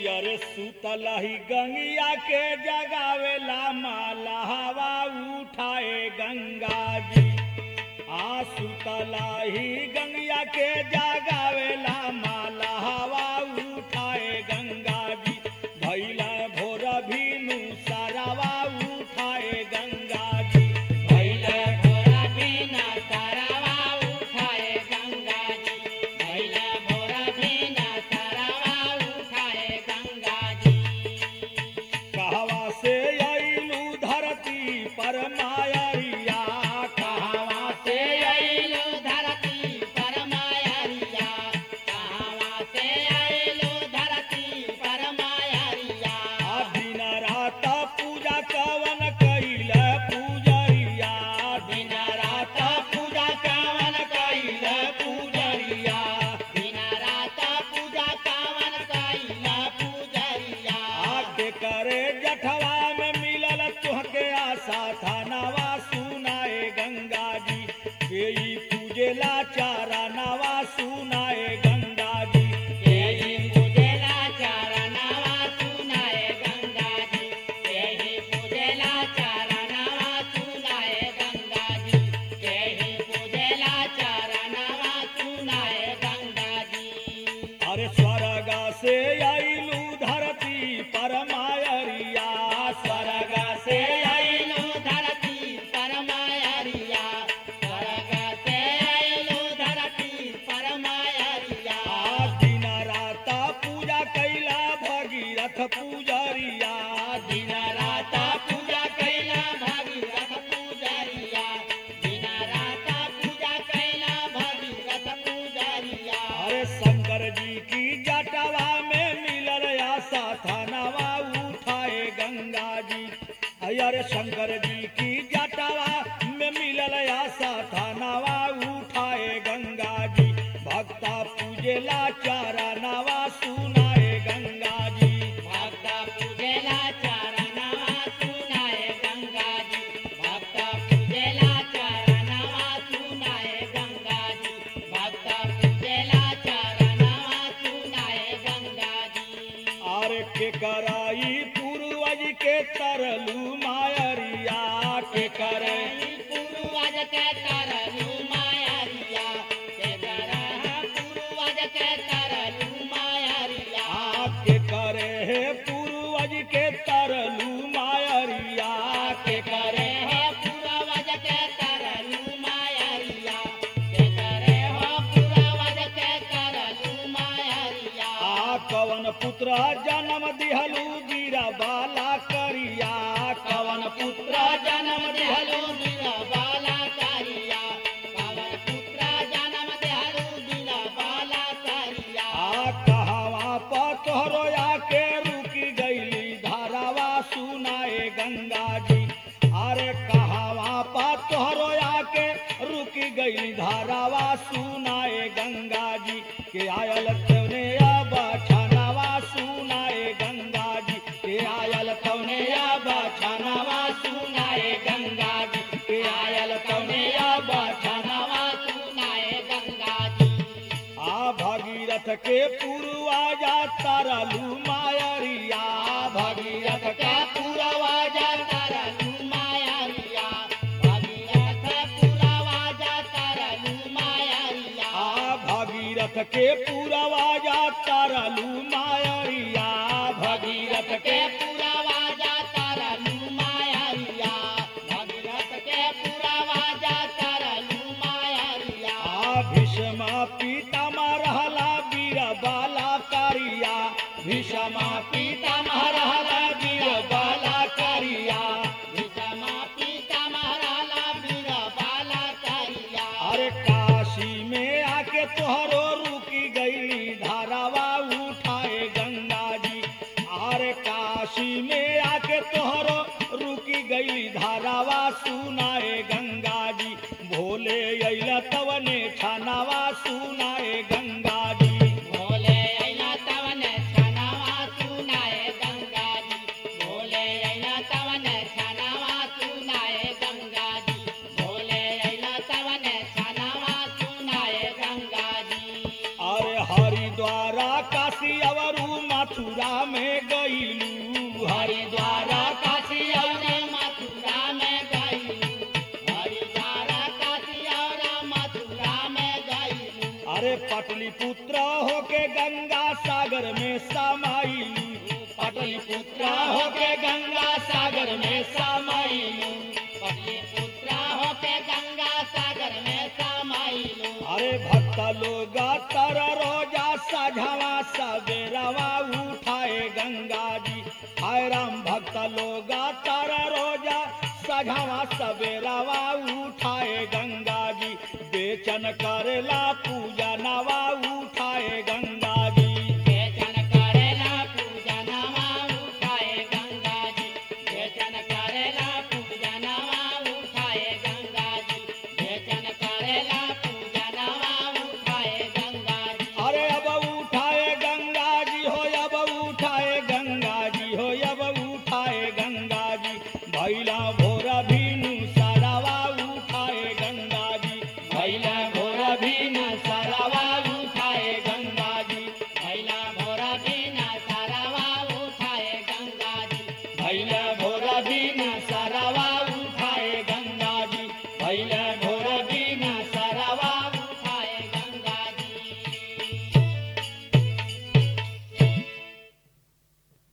अरे सुतलही गंगिया के जगावेला माला हवा उठाए गंगा जी आ सुतलही गंगिया के जगावेला माला हवा उठाए गंगा जी भैला भोर भीनु सारावा उठाए गंगा जी भैले भोरा बिना तारावा उठाए गंगा जी भैले भोरा बिना तारावा उठाए गंगा जी कहवा से अइलू धरती पर मायरिया कहवा से आइलो धरती पर मायरिया कहवा से आइलो धरती पर मायरिया आ दिन रात पूजा कवन कैल पूजरिया दिन रात पूजा कावन कैल पूजरिया दिन रात पूजा कावन कैल पूजरिया आके करे जठवा में मिलल तुहके आशा था नवा सुनाए गंगा जी के ई पूजेला चारा नवा सुनाए गंगा जी यही पूजेला चरणवा सुनाए गंगा जी यही पूजेला चरणवा सुनाए गंगा जी यही पूजेला चरणवा सुनाए गंगा जी अरे स्वर्ग से आइलू धरती पर मायरिया स्वर्ग से आइलो धरती पर मायरिया स्वर्ग से आइलो धरती पर मायरिया आ दिन रात पूजा कैला भगीरथ पूजरिया दिन रात पूजा कैला भगीरथ पूजरिया दिन रात पूजा कैला भगीरथ पूजरिया अरे शंकर जी की जटवा में मिलल आशा थानावा उठाए गंगा जी अरे शंकर जी की जटवा में मिलल आशा थानावा उठाए गंगा जी भक्ता पूजेला चारा नवा सुनाए गंगा जी भक्त पूजेला चरणवा सुनाए गंगा जी भक्त पूजेला चरणवा सुनाए गंगा जी भक्त पूजेला चरणवा सुनाए गंगा जी आर के कराई पूर्वज के तरलू मायरिया के करे पूर्वज के तरलू मायरिया के तरह पूर्वज के तरलू मायरिया आपके करे है पूर्वज के तरलू मायरिया के करे हो पूर्वज के तरलू मायरिया के करे हो पूर्वज के तरलू मायरिया आ कवन पुत्र जन्म दिहलू बीरा बाला करिया कवन पुत्र जन्म देहलू दिला बाला कारिया पवन पुत्र जन्म देहलू दिला बाला कारिया आ कहवा पर तोहरो आके रुकी गईली धारावा सुनाए गंगा जी अरे कहवा पर तोहरो आके रुकी गईली धारावा सुनाए गंगा जी के आयल तवने आबा छानावा सुनाए गंगा जी के आयल तवने आबा छानावा सुनाए गंगा जी के आयल तवने आबा छानावा सुनाए गंगा जी आ भगीरथ के पूर्वाजा तरलू मायरिया भगीरथ के का पूरवा जाता रहू मायरिया भगीरथ पूरवा जाता रहू मायरिया आ भगीरथ के पूर्वाजा तरलू मायरिया भगीरथ भगीरथ के के पूरवा जाता रहू मायरिया भगीरथ के पूरवा जाता रहू मायरिया आ भीष्मा पितामह रहला वीर बाला करिया भीष्मा पितामह रहला वीर बाला करिया विषमा पीता महाराला वीर बाला करिया अरे काशी में आके तोहरो रुकी गई धारावा उठाए गंगा जी अरे काशी में आके तोहरो रुकी गई धारावा सुनाए गंगा जी भोले अइला तवने छानावा सुनाए गंगा जी भोले अइला तवन छनावा सुनाए गंगा जी भोले अइला तवन छनावा सुनाए गंगा जी भोले अइला तवन छनावा सुनाए गंगा जी अरे हरिद्वारा काशी अवरू मथ मथुरा में गईलू हरिद्वार हरिद्वारा काशी और मथुरा में गईलू हरिद्वार काशी और मथुरा में गईलू अरे पटलिपुत्र होके गंगा सागर में समाईलू पटलिपुत्र होके गंगा सागर में समाईलू पुत्र होके गंगा सागर में समाइलू अरे भक्त लोग तर रोजा सझवा सवेरवा उठाए गंगा जी हाय राम भक्त लोग तर रोजा सझवा सवेरवा उठाए गंगा जी बेचन करेला पूजा नवा